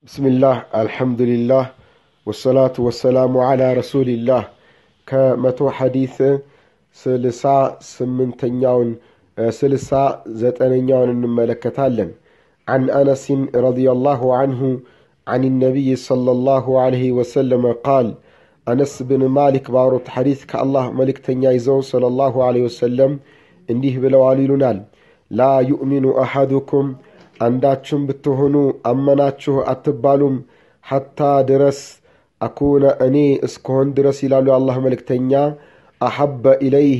ብስሚላህ አልሐምዱሊላህ ወሰላቱ ወሰላሙ ዓላ ረሱሊላህ ከመቶ ሐዲስ ስልሳ ስምንተኛውን ስልሳ ዘጠነኛውን እንመለከታለን عن أنس رضي الله عنه عن النبي صلى الله عليه وسلم قال أنس بن مالك باروت حديث كالله ملك تنيايزو صلى الله عليه وسلم እንዲህ ብለዋል ይሉናል ላ ዩእሚኑ አሐዱኩም አንዳችሁም ብትሆኑ አመናችሁ አትባሉም ሐታ ድረስ አኩነ እኔ እስከሆን ድረስ ይላሉ የአላህ መልእክተኛ አሐበ ኢለይህ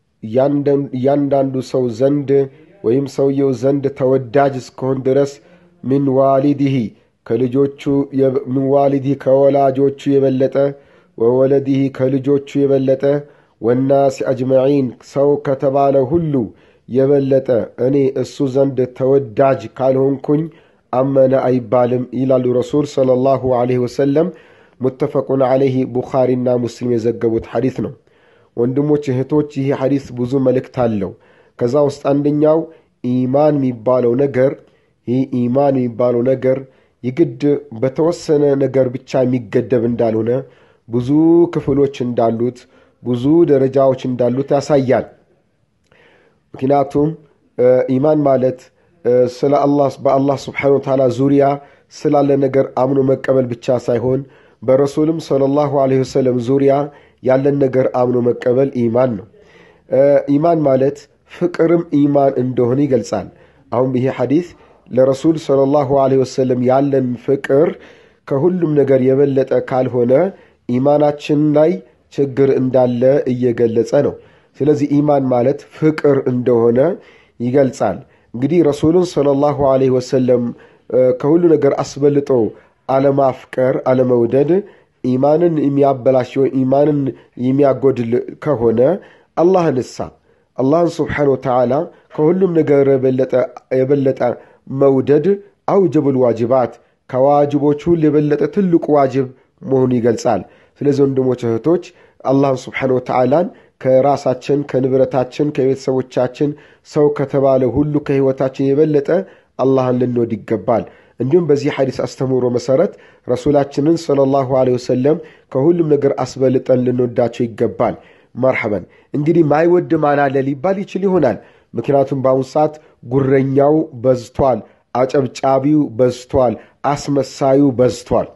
እያንዳንዱ ሰው ዘንድ ወይም ሰውየው ዘንድ ተወዳጅ እስከሆን ድረስ ምን ዋሊድህ ከልጆቹ ምን ዋሊድህ ከወላጆቹ የበለጠ ወወለድህ ከልጆቹ የበለጠ ወናስ አጅመዒን ሰው ከተባለ ሁሉ የበለጠ እኔ እሱ ዘንድ ተወዳጅ ካልሆንኩኝ አመነ አይባልም ይላሉ ረሱል صለ ላሁ ዐለይሂ ወሰለም ሙተፈቁን ዐለይህ ቡኻሪና ሙስሊም የዘገቡት ሐዲስ ነው ወንድሞች እህቶች ይህ ሐዲስ ብዙ መልእክት አለው ከዛ ውስጥ አንደኛው ኢማን የሚባለው ነገር ይህ ኢማን የሚባለው ነገር የግድ በተወሰነ ነገር ብቻ የሚገደብ እንዳልሆነ ብዙ ክፍሎች እንዳሉት ብዙ ደረጃዎች እንዳሉት ያሳያል ምክንያቱም ኢማን ማለት ስለ አላህ በአላህ ስብሓን ወተዓላ ዙሪያ ስላለ ነገር አምኖ መቀበል ብቻ ሳይሆን በረሱልም صለ ላሁ ለ ወሰለም ዙሪያ ያለን ነገር አምኖ መቀበል ኢማን ነው ኢማን ማለት ፍቅርም ኢማን እንደሆነ ይገልጻል አሁን ይሄ ሐዲስ ለረሱል صለ ላሁ ለ ወሰለም ያለን ፍቅር ከሁሉም ነገር የበለጠ ካልሆነ ኢማናችን ላይ ችግር እንዳለ እየገለጸ ነው ስለዚህ ኢማን ማለት ፍቅር እንደሆነ ይገልጻል እንግዲህ ረሱሉን صለ ላሁ ለ ወሰለም ከሁሉ ነገር አስበልጦ አለማፍቀር አለመውደድ ኢማንን የሚያበላሽ ኢማንን የሚያጎድል ከሆነ አላህን እሳ አላህን ስብሓን ወተዓላ ከሁሉም ነገር የበለጠ መውደድ አውጀቡል ዋጅባት ከዋጅቦች ሁሉ የበለጠ ትልቁ ዋጅብ መሆኑ ይገልጻል ስለዚህ ወንድሞች እህቶች አላህን ስብሓን ወተዓላን ከራሳችን ከንብረታችን ከቤተሰቦቻችን ሰው ከተባለ ሁሉ ከህይወታችን የበለጠ አላህን ልንወድ ይገባል እንዲሁም በዚህ ሐዲስ አስተምሮ መሰረት ረሱላችንን صለ ላሁ ለ ወሰለም ከሁሉም ነገር አስበልጠን ልንወዳቸው ይገባል መርሐበን እንግዲህ ማይወድ ማን አለ ሊባል ይችል ይሆናል ምክንያቱም በአሁኑ ሰዓት ጉረኛው በዝቷል አጨብጫቢው በዝቷል አስመሳዩ በዝቷል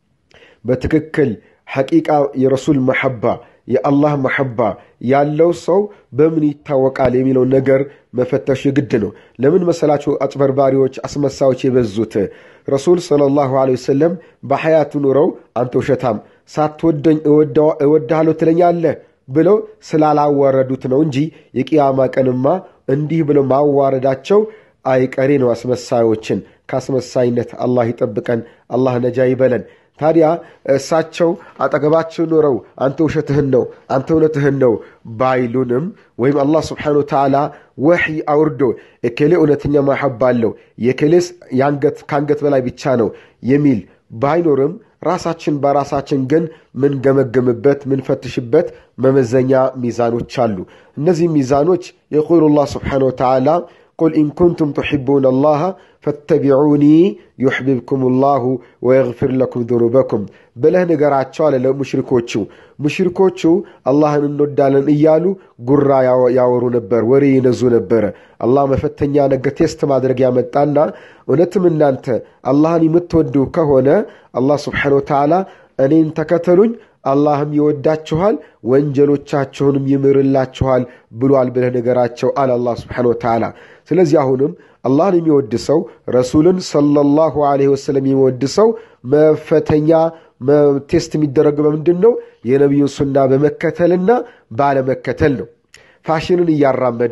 በትክክል ሐቂቃ የረሱል መሐባ የአላህ መሐባ ያለው ሰው በምን ይታወቃል የሚለው ነገር መፈተሽ ግድ ነው ለምን መሰላችሁ አጭበርባሪዎች አስመሳዮች የበዙት ረሱል صለ ላሁ ወሰለም በሐያቱ ኑረው አንተ ውሸታም ሳትወደኝ እወድሃለሁ ትለኛለህ ብለው ስላላዋረዱት ነው እንጂ የቅያማ ቀንማ እንዲህ ብለው ማዋረዳቸው አይቀሬ ነው አስመሳዮችን ከአስመሳይነት አላህ ይጠብቀን አላህ ነጃ ይበለን ታዲያ እሳቸው አጠገባቸው ኖረው አንተ ውሸትህን ነው አንተ እውነትህን ነው ባይሉንም ወይም አላህ ስብሓን ወተዓላ ወሕይ አውርዶ የኬሌ እውነተኛ ማሐባ አለው የኬሌስ ከአንገት በላይ ብቻ ነው የሚል ባይኖርም ራሳችን በራሳችን ግን ምንገመገምበት ምንፈትሽበት መመዘኛ ሚዛኖች አሉ እነዚህ ሚዛኖች የቁሉ ላህ ስብሓን ወተዓላ قل إن كنتم تحبون الله فاتبعوني يحببكم الله ويغفر لكم ذنوبكم بله نقراتشو على مشركوچو مشركوچو الله እንወዳለን እያሉ ጉራ ያወሩ ነበር ወሬ ይነዙ ነበር አላህ መፈተኛ ነገር ቴስት ማድረግ ያመጣና እውነትም እናንተ አላህን የምትወዱ ከሆነ አላህ ስብሓን ወተዓላ እኔን ተከተሉኝ አላህም ይወዳችኋል ወንጀሎቻችሁንም ይምርላችኋል ብሏል ብለህ ነገራቸው አለ አላህ ስብሓን ወተዓላ ስለዚህ አሁንም አላህን የሚወድ ሰው ረሱልን ሰለላሁ ዐለይሂ ወሰለም የሚወድ ሰው መፈተኛ ቴስት የሚደረገው በምንድን ነው የነቢዩን ሱና በመከተልና ባለመከተል ነው ፋሽንን እያራመደ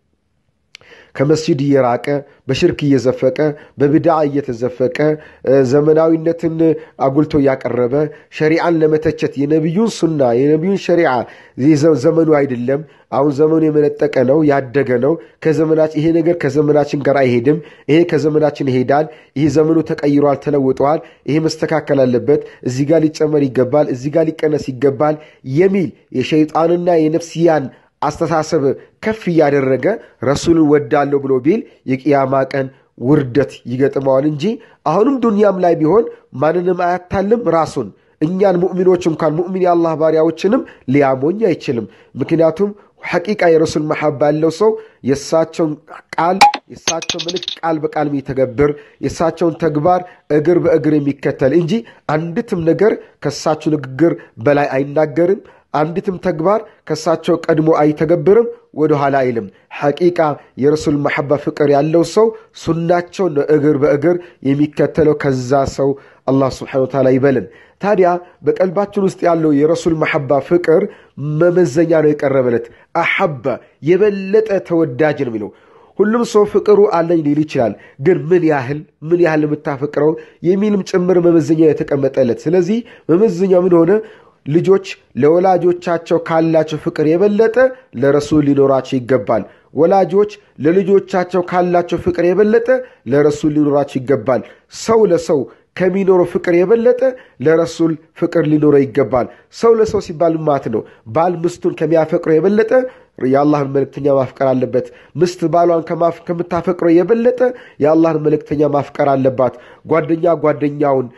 ከመስጂድ እየራቀ በሽርክ እየዘፈቀ በብድዓ እየተዘፈቀ ዘመናዊነትን አጉልቶ እያቀረበ ሸሪዓን ለመተቸት የነቢዩን ሱና የነቢዩን ሸሪዓ ዘመኑ አይደለም አሁን ዘመኑ የመነጠቀ ነው ያደገ ነው ከዘመናችን ይሄ ነገር ከዘመናችን ጋር አይሄድም ይሄ ከዘመናችን ይሄዳል ይሄ ዘመኑ ተቀይሯል ተለውጠዋል ይሄ መስተካከል አለበት እዚህ ጋር ሊጨመር ይገባል እዚህ ጋር ሊቀነስ ይገባል የሚል የሸይጣንና የነፍስያን አስተሳሰብ ከፍ እያደረገ ረሱልን ወዳለሁ ብሎ ቢል የቅያማ ቀን ውርደት ይገጥመዋል እንጂ አሁንም ዱንያም ላይ ቢሆን ማንንም አያታልም ራሱን እኛን ሙእሚኖች እንኳን ሙእሚን የአላህ ባሪያዎችንም ሊያሞኝ አይችልም ምክንያቱም ሐቂቃ የረሱል መሐባ ያለው ሰው የእሳቸውን ቃል የእሳቸው መልእክት ቃል በቃል የሚተገብር የእሳቸውን ተግባር እግር በእግር የሚከተል እንጂ አንዲትም ነገር ከእሳቸው ንግግር በላይ አይናገርም አንዲትም ተግባር ከእሳቸው ቀድሞ አይተገብርም ወደ ኋላ አይልም ሐቂቃ የረሱል መሐባ ፍቅር ያለው ሰው ሱናቸውን እግር በእግር የሚከተለው ከዛ ሰው አላህ ስብሓን ወተዓላ ይበልን ታዲያ በቀልባችን ውስጥ ያለው የረሱል መሐባ ፍቅር መመዘኛ ነው የቀረበለት አሐባ የበለጠ ተወዳጅ ነው የሚለው ሁሉም ሰው ፍቅሩ አለኝ ሊል ይችላል ግን ምን ያህል ምን ያህል የምታፈቅረው የሚልም ጭምር መመዘኛ የተቀመጠለት ስለዚህ መመዘኛው ምን ሆነ ልጆች ለወላጆቻቸው ካላቸው ፍቅር የበለጠ ለረሱል ሊኖራቸው ይገባል ወላጆች ለልጆቻቸው ካላቸው ፍቅር የበለጠ ለረሱል ሊኖራቸው ይገባል ሰው ለሰው ከሚኖረው ፍቅር የበለጠ ለረሱል ፍቅር ሊኖረው ይገባል ሰው ለሰው ሲባል ማት ነው ባል ምስቱን ከሚያፈቅረው የበለጠ የአላህን መልእክተኛ ማፍቀር አለበት ምስት ባሏን ከምታፈቅረው የበለጠ የአላህን መልእክተኛ ማፍቀር አለባት ጓደኛ ጓደኛውን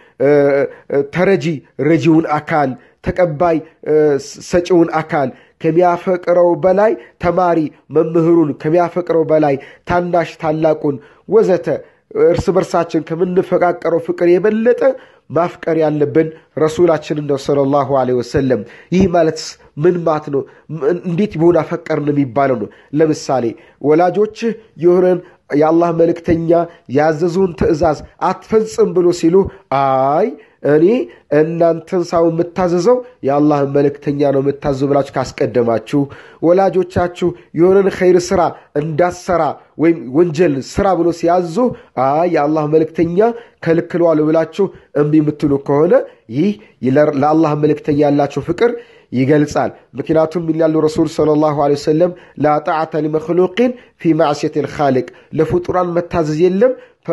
ተረጂ ረጂውን አካል ተቀባይ ሰጪውን አካል ከሚያፈቅረው በላይ ተማሪ መምህሩን ከሚያፈቅረው በላይ ታናሽ ታላቁን ወዘተ እርስ በርሳችን ከምንፈቃቀረው ፍቅር የበለጠ ማፍቀር ያለብን ረሱላችንን ነው ስለ ላሁ ወሰለም ይህ ማለት ምን ማት ነው እንዴት ቢሆን አፈቀርን የሚባለው ነው ለምሳሌ ወላጆችህ የሆነን የአላህ መልእክተኛ ያዘዙን ትእዛዝ አትፈጽም ብሎ ሲሉ አይ እኔ እናንተን ሳው የምታዘዘው የአላህን መልእክተኛ ነው የምታዘዙ ብላችሁ ካስቀደማችሁ ወላጆቻችሁ የሆነን ኸይር ስራ እንዳሰራ ወይም ወንጀል ስራ ብሎ ሲያዙ አይ የአላህ መልእክተኛ ከልክለዋል ብላችሁ እምቢ የምትሉ ከሆነ ይህ ለአላህ መልእክተኛ ያላቸው ፍቅር ይገልጻል ምክንያቱም ይላሉ ረሱል صለ ላሁ ወሰለም ላ ጣዕተ ሊመክሉቅን ፊ ማዕስየት ልካልቅ ለፍጡራን መታዘዝ የለም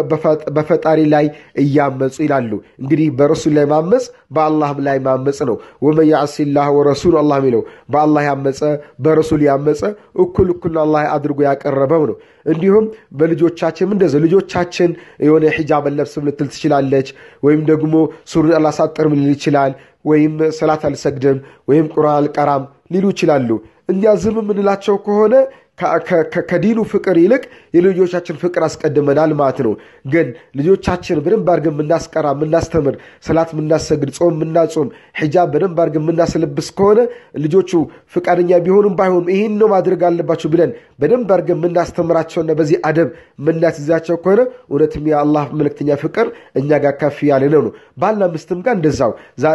በፈጣሪ ላይ እያመፁ ይላሉ እንግዲህ በረሱል ላይ ማመፅ በአላህም ላይ ማመፅ ነው ወመን ያዕሲ ላህ ወረሱል አላህ የሚለው በአላህ ያመፀ በረሱል ያመፀ እኩል እኩል አላህ አድርጎ ያቀረበው ነው እንዲሁም በልጆቻችን እንደዚ ልጆቻችን የሆነ ሒጃብ ለብስም ልትል ትችላለች ወይም ደግሞ ሱሩን አላሳጥርም ሊል ይችላል ወይም ሰላት አልሰግድም ወይም ቁርአን አልቀራም ሊሉ ይችላሉ እኛ ዝም የምንላቸው ከሆነ ከዲኑ ፍቅር ይልቅ የልጆቻችን ፍቅር አስቀድመናል ማለት ነው ግን ልጆቻችን በደንብ አድርገን የምናስቀራ የምናስተምር ሰላት የምናሰግድ ጾም የምናጾም ሒጃብ በደንብ አድርገን የምናስለብስ ከሆነ ልጆቹ ፍቃደኛ ቢሆኑም ባይሆኑም ይህን ነው ማድረግ አለባቸው ብለን በደንብ አድርገን የምናስተምራቸውና በዚህ አደብ የምናስይዛቸው ከሆነ እውነትም የአላህ መልእክተኛ ፍቅር እኛ ጋር ከፍ ያለ ነው ነው ባልና ምስትም ጋር እንደዛው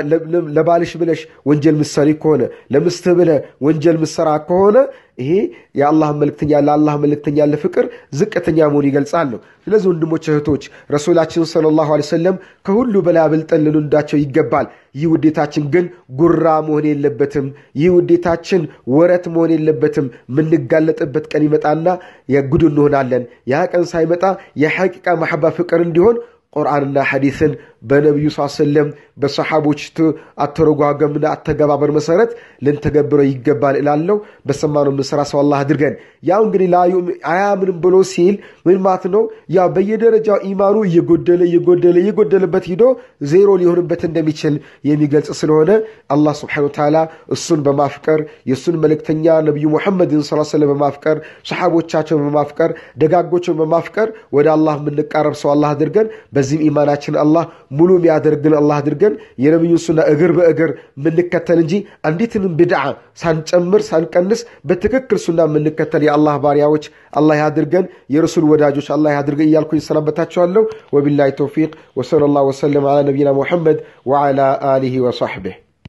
ለባልሽ ብለሽ ወንጀል ምሰሪ ከሆነ ለምስትህ ብለ ወንጀል ምሰራ ከሆነ ይሄ የአላህ መልእክተኛ ለአላህ መልእክተኛ ያለ ፍቅር ዝቅተኛ መሆን ይገልጻል ነው ስለዚህ ወንድሞች እህቶች ረሱላችን ስለ ላሁ ሰለም ከሁሉ በላይ አብልጠን ልንወዳቸው ይገባል ይህ ውዴታችን ግን ጉራ መሆን የለበትም ይህ ውዴታችን ወረት መሆን የለበትም የምንጋለጥበት ቀን ይመጣና የጉድ እንሆናለን ያ ቀን ሳይመጣ የሐቂቃ ማሐባ ፍቅር እንዲሆን ቁርአንና ሐዲስን በነቢዩ ስ ሰለም በሰሓቦች አተረጓገምና አተገባበር መሰረት ልንተገብረው ይገባል እላለው በሰማነው ምንሰራ ሰው አላህ አድርገን ያው እንግዲህ አያምንም ብሎ ሲል ምን ማለት ነው ያው በየደረጃው ኢማኑ እየጎደለ እየጎደለ እየጎደለበት ሂዶ ዜሮ ሊሆንበት እንደሚችል የሚገልጽ ስለሆነ አላህ ስብሓን ተዓላ እሱን በማፍቀር የእሱን መልእክተኛ ነቢዩ ሙሐመድን ስ ሰለም በማፍቀር ሰሓቦቻቸውን በማፍቀር ደጋጎችን በማፍቀር ወደ አላህ የምንቃረብ ሰው አላህ አድርገን በዚህም ኢማናችን አላህ ሙሉ የሚያደርግን አላህ አድርገን የነቢዩን ሱና እግር በእግር የምንከተል እንጂ አንዲትንም ብድዓ ሳንጨምር ሳንቀንስ በትክክል ሱና የምንከተል የአላህ ባሪያዎች አላህ ያድርገን የረሱል ወዳጆች አላህ ያድርገን እያልኩኝ ሰናበታቸዋለሁ ወቢላሂ ተውፊቅ ወሰለ ላሁ ወሰለም አላ ነቢይና ሙሐመድ ወዓላ አሊህ ወሳሕቢህ